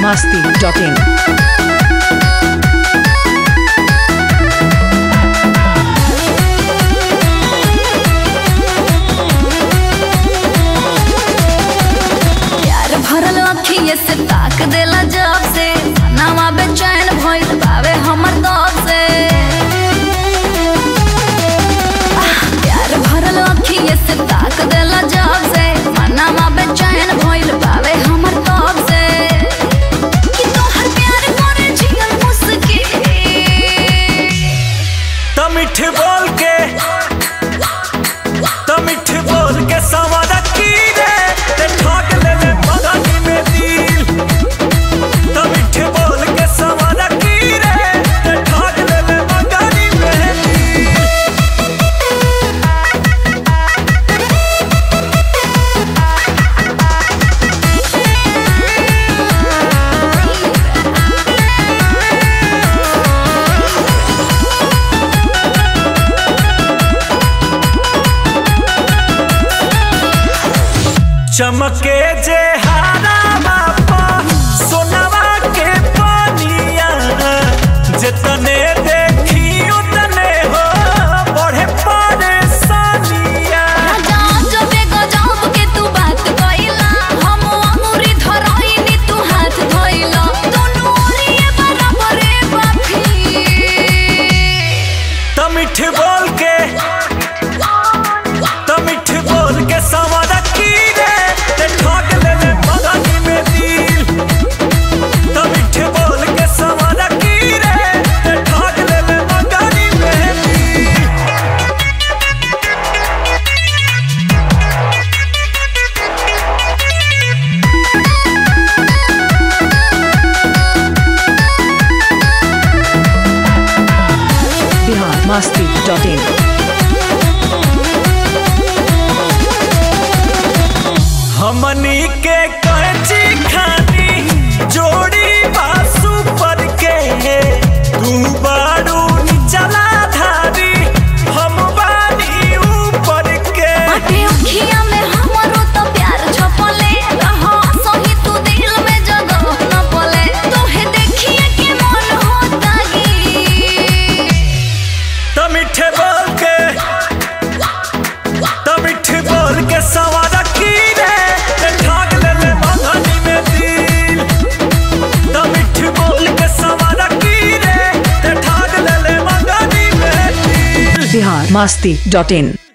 masti.in. प्यार भरल अखिए से ताक देला जब से नामा बेचैन भइल बावे हमर दब से आह, प्यार भरल अखिए से ताक देला जब से नामा बेचैन भइल बावे हमर दब से कि तोहर प्यार करे जियल मुस्किल त मिठ बोल के त मिठ बोल के सवार की रे ते ठोक ले ले बगानी में दिल त मिठ बोल के सवार की रे ते ठोक ले ले बगानी में दिल चमके जे हारा बापा सोनवा के पानिया जितने देखी उतने हो बढ़े परेशानिया गजब जबे गजब के तू बात कइला हम अंगूरी धरइनी तू हाथ धइला दुनू ओरिए बराबरे बाफी त मिठ बोल के त मिठ बोल के सवार की रे ते ठोक ले ले बगानी में दिल त मिठ बोल के सवार की रे ते ठोक ले ले बगानी में दिल Bihar masti.in. हमनी के कैची खानी जोड़ी बासु पर के तू बारू चला धारी हम बानी ऊपर के बाटे अखिया में हमरो तो प्यार छपले रहा सही तू दिल में जगह न पले तोहे देखिए के मन होता गी त मिठे बोल के त मिठे बोल के सवार की रे ते ठाक ले ले बंधनी में दिल त मिठे बोल के सवार की रे ते ठाक ले ले बंधनी में दिल Bihar masti.in.